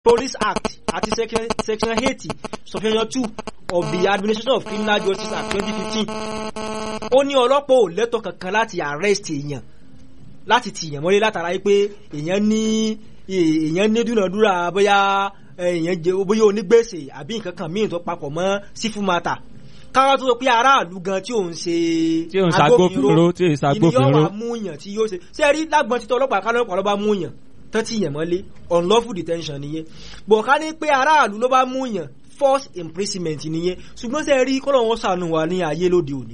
police act àti section section eighty subsection two of the administration of criminal justice act twenty fifteen ó ní ọlọ́pàá ò lẹ́tọ̀ kankan láti arrest èèyàn láti tìyàn mọ́lé látara yìí pé èèyàn ní èèyàn ní dúnàdúrà bóyá èèyàn jẹ bóyá onígbèsè àbí nǹkan kan míì tó papọ̀ mọ́ sífù mata káwá tó sọ pé aráàlú gan tí òun ṣe tí òun ṣàgbófinró tí òun ṣàgbófinró ìníyàn wà mú yàn tí yóò ṣe ṣé ẹ rí lágbọn títọ ọlọ́pàá kálọ́pàá ló bá mú yàn tán tí yàn mọ́lé unlawful detention nìyẹn bọ̀ ká ní pé aráàlú ló bá mú yàn force imprisonment nìyẹn ṣùgbọ́n ṣe rí kọ́lọ̀ wọn sànù wà ní ayé lóde òní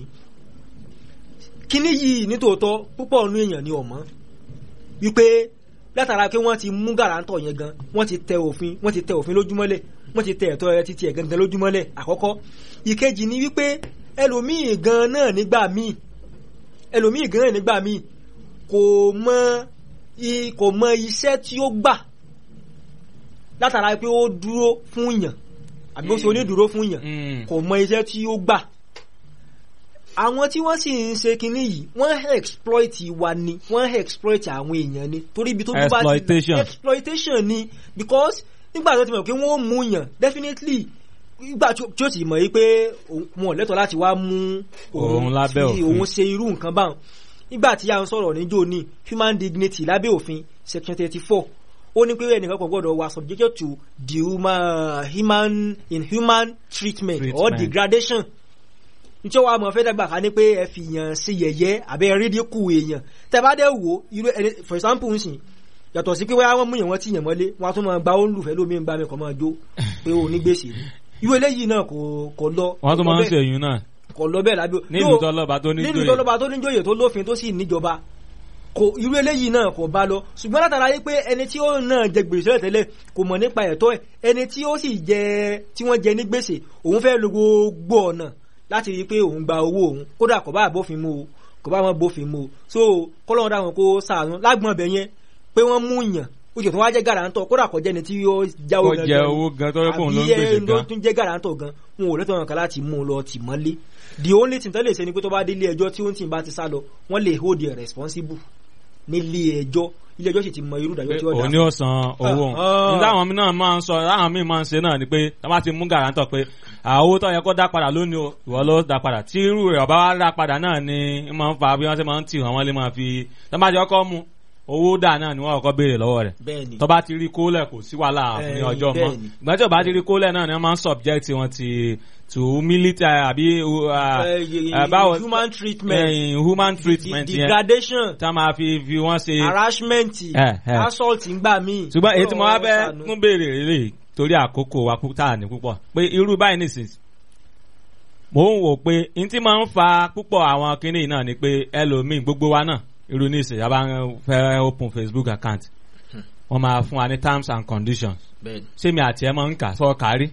kíní yìí nítòótọ́ púpọ̀ nínú èèyàn ni ọ̀mọ́ wípé látara pé wọ́n ti mú gàrántọ̀ yẹn gan wọ́n ti tẹ òfin wọ́n ti tẹ òfin lójúmọ́lẹ̀ wọ́n ti tẹ ẹ̀tọ́ ẹ títí ẹ̀ gangan lójúmọ́lẹ̀ àkọ́kọ́ ìkejì ni wípé ẹlòmíì gan náà nígbà míì ẹlòmíì gan náà nígbà míì kò mọ kò mọ iṣẹ́ tí ó gbà látara pé ó dúró fún yàn àbí ó ṣe onídùúró fún yàn kò mọ iṣẹ́ tí ó gbà àwọn tí wọ́n sì ń ṣe kinní yìí wọ́n exploit wa ni wọ́n exploit àwọn èèyàn ni torí ibi tó bí bá ti exploitation ni because nígbà tó ti mọ̀ pé wọ́n mú yàn definitely nígbà tí ó ti mọ̀ yìí pé wọn ò lẹ́tọ̀ọ́ láti wá mú òun lábẹ́ òfin òun ṣe irú nǹkan báwọn nígbà tí a ń sọ̀rọ̀ níjó ní human dignity lábẹ́ òfin section thirty four ó ní pé ẹnìkan kò gbọ́dọ̀ wà subjected to the human, human inhuman treatment, treatment or degradation nítorí wàá mọ̀ fẹ́ dàgbà ká ní pé ẹ fi yàn sí yẹ̀yẹ́ àbẹ́ rídíkù èèyàn tẹ́ bá dẹ̀ wò irú ẹni for example ń sìn yàtọ̀ sí pé wáyà wọ́n mú yàn wọ́n ti yàn mọ́lé wọ́n á tún máa gba ó ń lùfẹ́ lómi ń bá mi kọ́ máa jó pé ó ní gbèsè irú eléyìí náà kò kò lọ. wọ́n tún máa ń ṣe èyún náà. kò lọ bẹ́ẹ̀ lábẹ́ nílùú tọ́lọ́ba tó níjòyè nílùú tọ́lọ́ba tó níjòyè tó lófin tó sì níjọba kò irú eléyìí náà kò bá lọ ṣùgbọ́n látara yìí pé ẹni tí ó náà jẹ gbèsè tẹ́lẹ̀ kò mọ̀ nípa ẹ̀tọ́ ẹ̀ ẹni tí ó sì jẹ tí wọ́n jẹ ní gbèsè òun fẹ́ lo gbogbo ọ̀nà láti rí i pé òun gba owó òun kódà kò bá bófin mu o kò bá wọn bófin mu o so kọ́lọ́run dáhùn kó sàánú lágbọ̀n ọbẹ̀ yẹn pé wọ́n mú yàn ó jẹ́ tó wá jẹ́ gàràǹtọ̀ kódà kò jẹ́ni tí yóò jáwó gan jẹ owó gan tó yẹ kóun ló ń gbèsè gan àbí ẹ tún jẹ́ gàràǹtọ̀ gan wọn ò lẹ́tọ̀ọ́ kan láti mú un lọ tì mọ́lé the only thing tó lè ṣe ni pé tó bá dé ilé ẹjọ́ tí ó ń tì bá ti sá lọ wọ́n lè hold you responsible nílé ẹjọ́ ilé ẹjọ́ sì ti mọ irú ìdájọ́ tí ó dá. òní ò san owó òun nígbà àwọn náà máa ń sọ láwọn míì máa ń ṣe náà ni pé tá bá ti mú gàrántọ̀ pé owó tó yẹ kó dá padà lónìí o ìwọ ló dá padà tí irú rẹ̀ ọba wa dá padà náà ni máa ń fa bí wọ́n ṣe máa ń tì wọ́n wọ́n lè máa fi tó bá jẹ́ ọkọ mu owó dà náà ni wọ́n kọ́kọ́ béèrè lọ́wọ́ rẹ̀ tó bá ti rí kólẹ̀ kò sí wàhálà ní ọjọ́ mọ́ ìgbà tí ò bá ti rí kólẹ̀ náà ni wọ́n máa ń subject wọn ti to military àbí báwo human treatment human treatment yẹn degradation tá a máa fi fi wọ́n ṣe harassment assault ńgbà míì. ṣùgbọ́n èyí tí mo wá fẹ́ tún béèrè rèé torí àkókò wa tá a ní púpọ̀ pé irú báyìí nìsín mò ń wò pé n tí máa ń fa púpọ̀ àwọn kinní náà ni pé ẹlòmíì gbogbo wa náà irú ní ìsìn yàrá fẹ́ open facebook account wọ́n máa fún wa ní terms and conditions ṣé mi àti ẹ máa ń kà sọ kárí.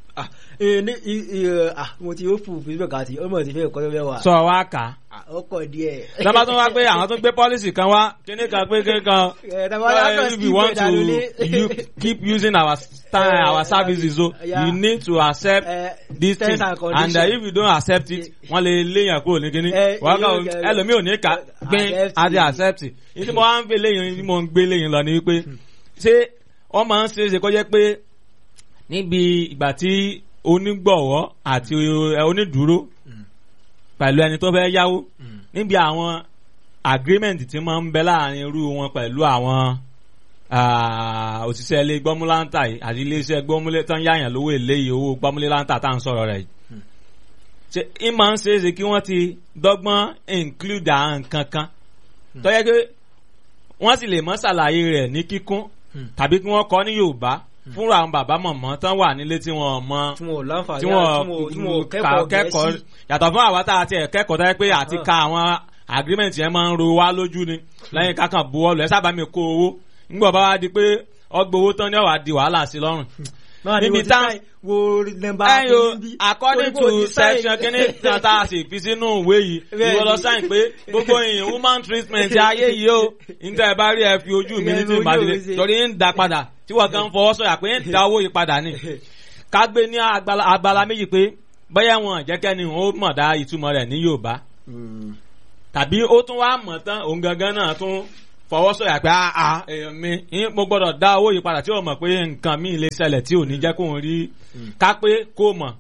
mo ti open facebook àti ọmọ ti fẹ́ kọ́ lọ́wọ́ wa. sọ wa kà. ó kọ̀ díẹ̀. lọ́ba tó wá pé àwọn tó gbé policy kan wá kíní kan pé kíní kan if you want to you keep using our style our services o you need to accept this thing and uh, if you don't accept it wọ́n lè léyàn kúrò ní kíní wọ́n kàn ẹlòmíì ò ní kà gbin àti accept it ìdí mo wá ń gbé léyìn ìdí mo ń gbé léyìn lọ ni wípé ṣé wọ́n máa ń ṣe é ṣe kó jẹ́ pé níbi ìgbà tí onígbọ̀wọ́ àti onídùúró pẹ̀lú ẹni tó fẹ́ yáwó níbi àwọn agreement tí máa ń bẹ láàrin irú wọn pẹ̀lú àwọn òṣìṣẹ́ ilé gbọ́múláńtà yìí àti iléeṣẹ́ gbọ́múlé tán yáyàn lówó èlé yìí owó gbọ́múléláńtà tá à ń sọ̀rọ̀ rẹ̀ yìí ṣe é máa ń ṣe é ṣe kí wọ́n ti dọ́gbọ́n include àwọn nǹkan kan tó yẹ pé wọ́n sì lè mọ́ ṣàlàyé rẹ̀ ní kíkún tàbí kí wọ́n kọ́ ní Yorùbá fúnra àwọn bàbá mọ̀mọ́ tán wà nílé tí wọ́n mọ tí wọ́n láǹfààní tí wọ́n kẹ́kọ̀ọ́ yàtọ̀ fún àwa tá a ti kẹ́kọ̀ọ́ tó yẹ pé àti ka àwọn agreement yẹn máa ń ro wá lójú ni lẹ́yìn kákan bu ọlù ẹ sábà mi kó owó ńgbọ̀ bá wá di pé ọgbà owó tán ni ọ̀wà di wàhálà sí lọ́rùn. níbi tá ẹyọ according to section kínní tá a sì fi sínú ìwé yìí ìwọ lọ sáyìn pé gbogbo èèyàn human treatment ayé yìí o níta ẹ bá rí ẹ fi ojú mi ní tí màá dìde torí ń da padà tí wọ́n kàn ń fọwọ́ sọ̀yà pé ń da owó yìí padà ni ká gbé ní agbala méjì pé bẹ́ẹ̀ wọn jẹ́kẹ́ni ó mọ̀ dá ìtumọ̀ rẹ̀ ní Yorùbá tàbí ó tún wá mọ̀ tán òun gangan náà tún fọwọ́ sọ̀yà pé àà èèyàn mi yín mo gbọ́dọ̀ dá owó yìí padà tí ó mọ̀ pé nǹkan míì lè ṣẹlẹ̀ tí ò ní jẹ́ kóun rí ká pé kó mọ̀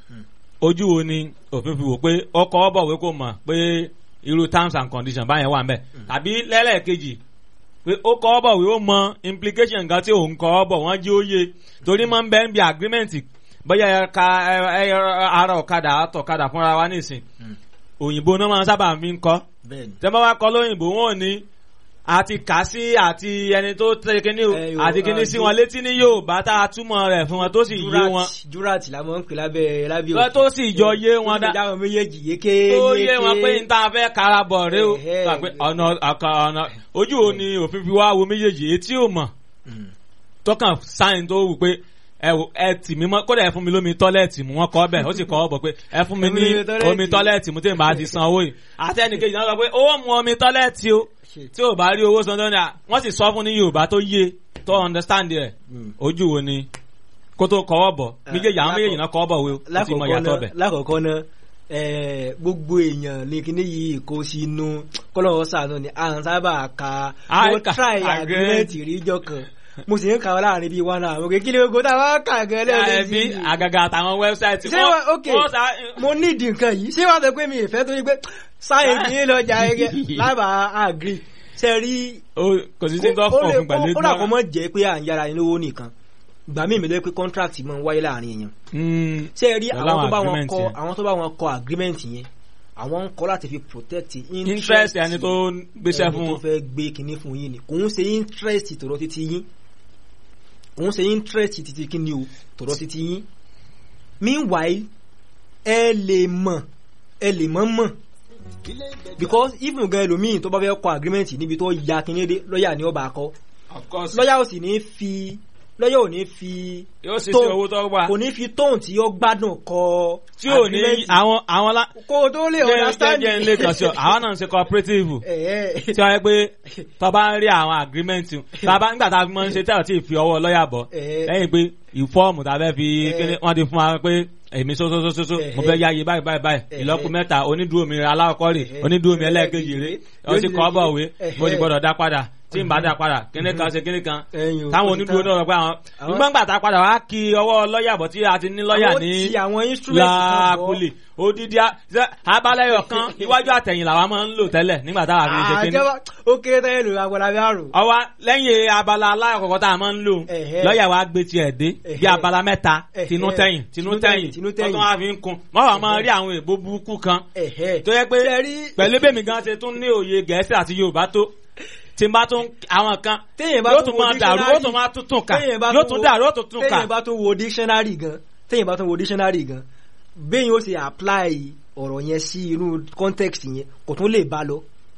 ojú wo ni òfin fi wò pé ọkọ̀ ọ̀bọ̀wé kò mọ̀ pé irú terms and conditions báyẹn wà ń bẹ̀ tàbí lẹ́lẹ́kejì pé ó kọ́ ọ́bọ̀ wí ó mọ implication nǹkan tí òun kọ́ ọ́bọ̀ wọ́n jí ó yé torí máa ń bẹ́ẹ̀ ń bi agreement bóyá ẹ̀ka ara ọ̀kadà àtọ̀kadà fúnra wa nísìn òyìnbó náà máa ń sábà fi ń kọ́ tẹ́ bá wá kọ́ lóyìnbó wọn ò ní àti kà sí àti ẹni tó tẹ kíní o àti kíní sí wọn létí ní Yorùbá tá a túmọ̀ rẹ̀ fún wọn tó sì yé wọn. jurat la mọ̀ ń pè lábẹ́ lábẹ́ òkè. tó sì jọ yé wọn dá. tó sì jáwọ́ méjèèjì yéké tó yé wọn pé n ta fẹ́ karabọ̀ rẹ o. ọ̀nà ọ̀nà ojú wo ni òfin fi wá wo méjèèjì etí ò mọ̀. tọkàn sáyìn tó wù pé ẹ wò ẹ tì mí mọ kódà ẹ fún mi lómi tọ́lẹ̀tì mu wọ́n kọ́ bẹ̀ ó sì kọ́ ọ bọ̀ pé ẹ fún mi ní omi tọ́lẹ̀tì mu tí n bá ti san owó yìí àti ẹnìkejì náà sọ pé owó mu omi tọ́lẹ̀tì o tí ò bá rí owó san tó ní à wọ́n sì sọ fún ní Yorùbá tó yé tó understand rẹ̀ ojú wo ni kó tó kọ́wọ́ bọ̀ méjèèjì àwọn méjèèjì náà kọ́wọ́ bọ̀ wo ó ti mọ ìyàtọ̀ bẹ̀. lákọ̀ọ́kọ́ náà gbogbo èèyàn ní kíní yìí kó sínú kọ́lọ́wọ́ sàánú ni à ń sábà ka mo try agreement ríjọ kan mo sì ń kà ọ́ láàrin bíi one hour kí ni gbogbo táwọn kà gan lẹ́yìn sí. àgàgà àtàwọn wẹ́bsáìtì. ṣé wọ́n ok mo nídìí nǹkan yìí ṣé wàá sọ pé mi ìfẹ́ tó yí pé sáyẹn ní lọ́jà ẹgẹ lábàá agree ṣe rí. kò sí sí tó fọ̀ fún pẹ̀lú ìdúrà. ó dà kọ́ mọ́ jẹ́ pé à ń yára ẹni lówó nìkan gbà mí ìmìlẹ̀ pé contract máa ń wáyé láàrin èèyàn. ṣe rí àwọn tó bá wọn kọ àwọn tó bá wọn kọ agreement yẹn àwọn ń kọ́ láti fi protect interest ẹni tó gbéṣẹ́ fún ẹni tó fẹ́ gbé kinní fún yín ni kò ń ṣe interest tòrọ títí yín òun ṣe interest títí kí ni o tọ̀rọ̀ títí yín meanwhile ẹ lè mọ̀ ẹ lè mọ̀ mọ̀ because even gan ẹlòmíì tó bá fẹ́ kọ agreement níbi tó ya kíní dé lọ́ọ̀yà ni ó bá kọ lọ́ọ̀yà ò sì ní fi lọ́yà ò ní fi yóò sì sí owó tó wà kò ní fi tóun tí ó gbádùn kọ tí ò ní àwọn àwọn la kó o tó lè understand jẹ́ ilé kan sí ọ àwọn náà ń ṣe cooperative tí wọ́n yẹ pé tó bá ń rí àwọn agreement tàbá nígbà tá a fi máa ń ṣe tẹ́lọ̀ tí ì fi ọwọ́ lọ́yà bọ̀ lẹ́yìn pé ìfọ́ọ̀mù tàbẹ́ fi kíní wọ́n ti fún wa pé èmi sósósósó mo fẹ́ yáyé báyìí báyìí báyìí ìlọ́kù mẹ́ta onídùú mi aláwọ̀kọ́ rè onídùú mi ẹlẹ́ẹ̀kejì rè ó sì kọ́ bọ̀ wé mo sì gbọ́dọ̀ dá padà tí n bá dá padà kíní kan ṣe kíní kan táwọn onídùú náà rọ pé àwọn nígbà gbà tá a padà wá kí ọwọ́ lọ́ọ̀yà bọ̀ tí a ti ní lọ́ọ̀yà ní làákùlì odidi abalẹyọ kan iwájú àtẹ̀yìn làwa máa ń lò tẹ́lẹ̀ nígbà táwa fi ṣe kíní. ó kéré tẹ́lẹ̀ lò agbára bí àrùn. ọwọ́ lẹ́yìn abala alákọ̀ọ́kọ́ tá a máa ń lò lọ́ọ̀yà wa gbé tiẹ̀ dé bí abala mẹ́ta tinú tẹ̀yìn tinú tẹ̀yìn tọ́tún wa fi ń kun mọ́ wàá máa rí àwọn èèbó burúkú kan tó yẹ pé pẹ̀lú bẹ́mi gan ṣe tún ní òye gẹ̀ẹ́sì àti yorùbá tó tí n bá tún àwọn kan yóò tún máa dàrú yóò tún máa tún tún kà yóò tún dàrú yóò tún tún kà. téèyàn bá tún wo dictionary gan téèyàn bá tún wo dictionary gan bẹ́ẹ̀ yóò ṣe apply ọ̀rọ̀ yẹn sí inú context yẹn kò tún lè bá lọ.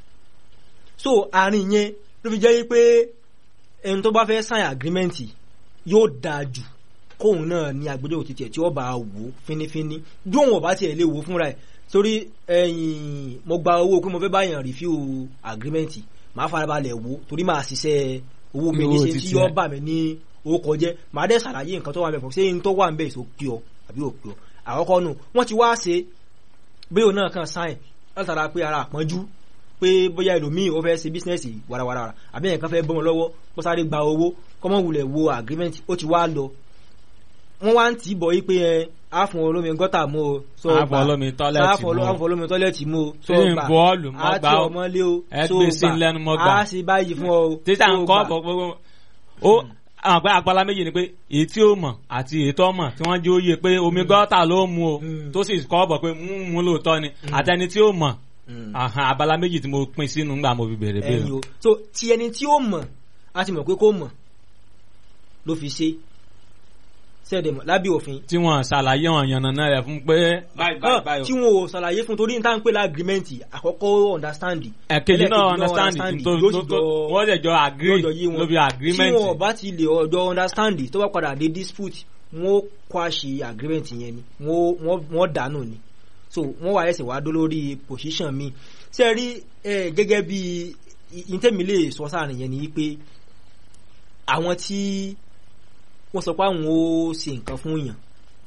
so àárín yẹn ló fi jẹ́ pé ẹni tó bá fẹ́ sign agreement yóò dáa jù kóun náà ní agbẹjọ́rò títí ẹ̀ tí ó bá wò ó fínífíní bí òun ọ̀bá tiẹ̀ lè wò ó fúnra ẹ̀ torí ẹ̀yìn mo gba owó pé mo fẹ́ báyàn review agreement màá farabalẹ̀ wò ó torí màá ṣiṣẹ́ owó mi ní ṣe tí yóò bà mí ní owó kọjẹ́ màá dẹ́ ṣàlàyé nǹkan tó wà ń bẹ̀ fún ṣé n tó wà ń bẹ̀ èso pí ọ àbí ò pí ọ àkọ́kọ́ nù wọ́n ti wá ṣe bóyá òun náà kàn sáìn látara pé ara àpọ́njú pé bóyá ẹlòmíì ó fẹ́ ṣe bísínẹ́sì warawara àbí ẹ̀kan fẹ́ bọ́ wọn lọ́wọ́ kó sáré gba owó kọ́mọ wulẹ̀ wo agreement ó ti wá lọ wọ́n wá ń tì í bọ̀ yí pé ẹ àfọ̀n olómi gọ́tà mú o so gbà àfọ̀n olómi tọ́lẹ̀tì mú o so gbà àti ọmọlé o so gbà á sì báyìí fún ọ o títà nǹkan ọ̀pọ̀ gbogbo ó àwọn àgbẹ̀ àgbàlá méjì ni pé èyí tí ó mọ̀ àti èyí tó mọ̀ tí wọ́n jẹ́ òye pé omi gọ́tà ló mu o tó sì kọ́ ọ̀bọ̀ pé mú mú lóòótọ́ ni àtẹni tí ó mọ̀ abala méjì tí mo pín sínú ńgbà mo fi bèrè bèrè. ẹyin o so ti ẹni tí ó mọ̀ a ti mọ̀ pé kó mọ̀ ló fi ṣe sẹ́ẹ̀dẹ̀mọ̀ lábẹ́ òfin. tí wọ́n ṣàlàyé wọn yànnàná rẹ̀ fún pé báyìí báyìí báyìí. tí wọn ò ṣàlàyé fún torí níta ń pè lágrímẹ́ǹtì àkọ́kọ́ understand. ẹ̀kejì náà understand tó tó wọ́n lè jọ agree lóbi agreement. tí wọn bá ti lè ọjọ́ understand tó bá padà dé dispute wọn ó kwáṣe agreement yẹn ni wọ́n dànù ni so wọ́n wà ẹsẹ̀ wá dó lórí position mi ṣe rí gẹ́gẹ́ bí ìtẹ́mi lè sọ sáà nìyẹn ni pé àwọn tí wọ́n sọ pé àwọn ó ṣe nǹkan fún yàn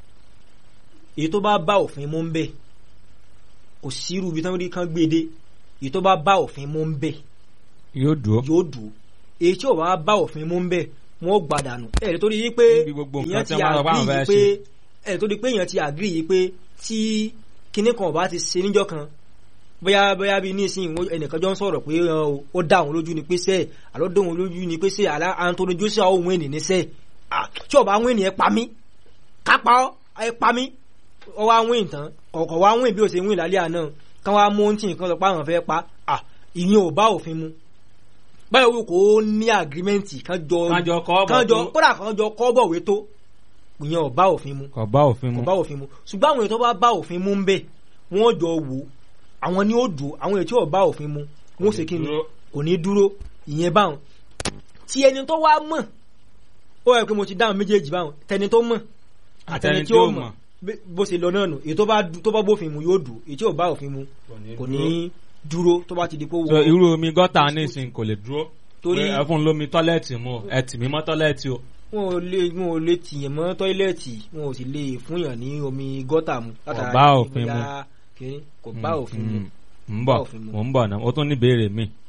èyí tó bá bá òfin mú ń bẹ̀ kò sírú ibi tí wọ́n kan gbé dé èyí tó bá bá òfin mú ń bẹ̀ yóò dúró. yóò dúró èyí tí ò bá bá òfin mú ń bẹ̀ wọ́n gbàdánù ẹ̀ tó di yí pé Níbi gbogbo nǹkan èèyàn tí ti wọ́n bá wọn àgírí fẹ́ yìí pé ẹ̀ tó di pé èèyàn ti àgírí yìí pé tí kinní kan ò bá ti ṣe níjọ́ kan bóyá bóyá bíi nísìnyí wọ́n- ẹnìkan jọ ń sọ̀rọ̀ pé ọ, ó dá òun lójú ni pé sẹ́ẹ̀ àlọ́ dá òun lójú ni pé sẹ́ẹ̀ àlá Anthony Joshua ó wọ́n ènìyàn sẹ́ẹ̀ Ah, tí ò bá wọ́n ènìyàn pa mí kápá ọ́ ẹ pa mí ọ wá wín tán ọ̀kọ̀ wá wín bí ó ṣe wín lálẹ́ àná kán wá mú ohun tí nǹkan sọ pé àwọn fẹ́ pa à ìyẹn ò bá òfin mu báyọ̀ wò kó ní àgírímẹ́ǹtì kán jọ Kán jọ kọ́ bọ̀ kán jọ tó. kódà kán jọ kọ́ bọ̀wé tó ìyẹn ò bá òfin mu kò bá òfin kò mu. bá òfin mu ṣùgbọ́n àwọn èèyàn tó bá bá òfin mu ń bẹ̀ wọ́n jọ wò àwọn ni ó dùn àwọn èèyàn tí ò bá òfin mu wọ́n ṣe kí ni dúró. kò ní dúró ìyẹn báwọn tí ẹni tó wá mọ̀ ó yẹ pé mo ti dáhùn méjèèjì báwọn tẹni tó mọ̀ àtẹni tí ó mọ̀ bí- bó ṣe lọ náà nù èyí tó bá du- tó bá bófin mu yóò dùn èyí tí ò bá òfin mu kò ní dúró tó bá ti di pé so wọ́n irú omi gọ́tà nísìnyí kò lè dúró. Torí- Pé ẹ fún un lómi tọ́lẹ̀tì mu o, ẹ tì mí mọ́ tọ́lẹ̀tì o. wọn ò lè wọn ò lè tìyàn mọ́ tọ́ílẹ̀tì wọn ò sì lè fúnyàn ní omi gọ́tà mu Kò látara bá pé òfin mu. bóyá kìíní, kò bá òfin mu Mm, mm. ń bá bọ̀ òfin mu. mò ń bọ̀ náà ó tún ní ìbéèrè mi.